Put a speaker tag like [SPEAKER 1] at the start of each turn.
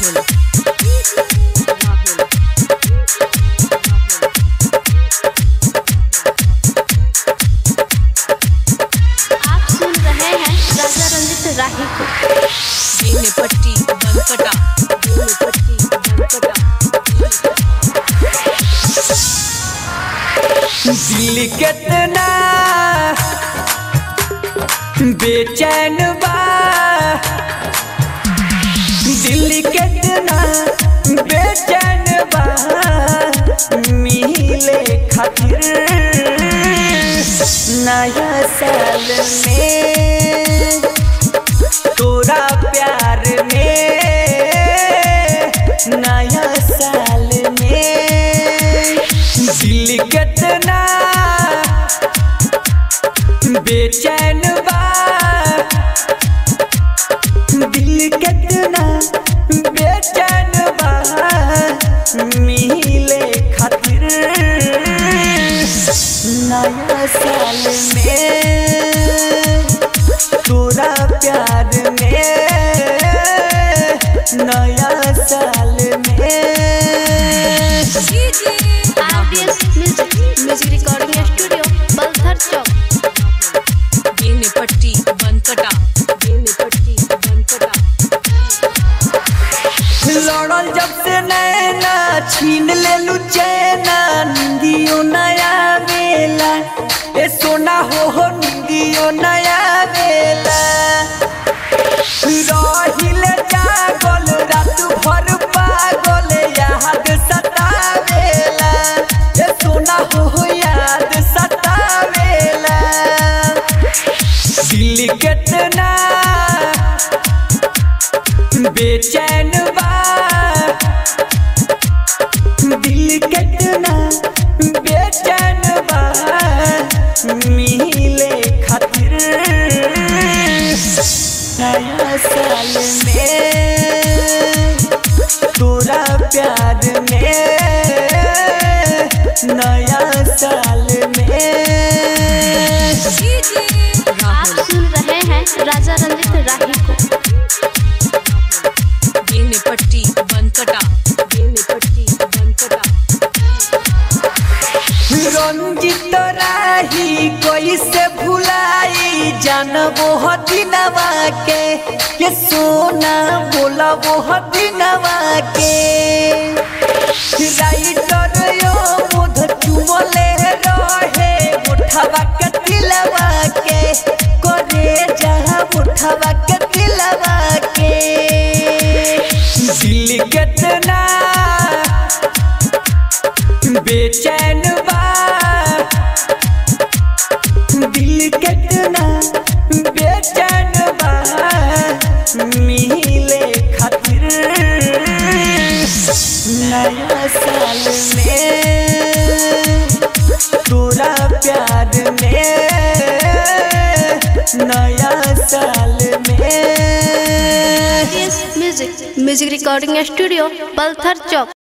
[SPEAKER 1] आप सुन रहे हैं राजा रंजित राही को
[SPEAKER 2] बेने पट्टी बनकटा बेने पट्टी बनकटा
[SPEAKER 3] दिल कितना बेचैन बा दिल कितना बेचैन बा मिले खातिर नया साल में तोरा प्यार में नया साल में दिल कितना बेचैन बा दिल कितना बेचैन बा मिले खातिर नया साल में तोरा प्यार में नया साल में
[SPEAKER 1] RDS music music recording studio Balthar चौक
[SPEAKER 2] बेने पट्टी बनकटा बेने पट्टी बनकटा
[SPEAKER 3] लड़ल जब से नैना छीन ले चैना निंदियो नया बेला ए सोना हो हो निंदियो नया बेला रहिल जागल रात भर पागल याद सतावेला ए सोना हो हो याद सतावेला दिल कितना बेचैन बा दिल कितना बेचैन बा मिले खातिर नया साल में तोरा प्यार में नया साल में
[SPEAKER 1] आप सुन रहे हैं राजा रंजित राही को
[SPEAKER 2] बेने पट्टी बनकटा बेने पट्टी बनकटा
[SPEAKER 3] रंजित राही कैसे भुलाई जानबो हदिनवा के के सोना बोलबो हदिनवा के राइटर यो मुध चुमले रहे उठवा के दिलवा के करे जहाँ उठवा के दिलवा के दिल कितना बेचैन बा दिल कितना बेचैन बा मिले खातिर नया साल में तोरा प्यार में नया साल में
[SPEAKER 1] RDS music music recording studio Balthar चौक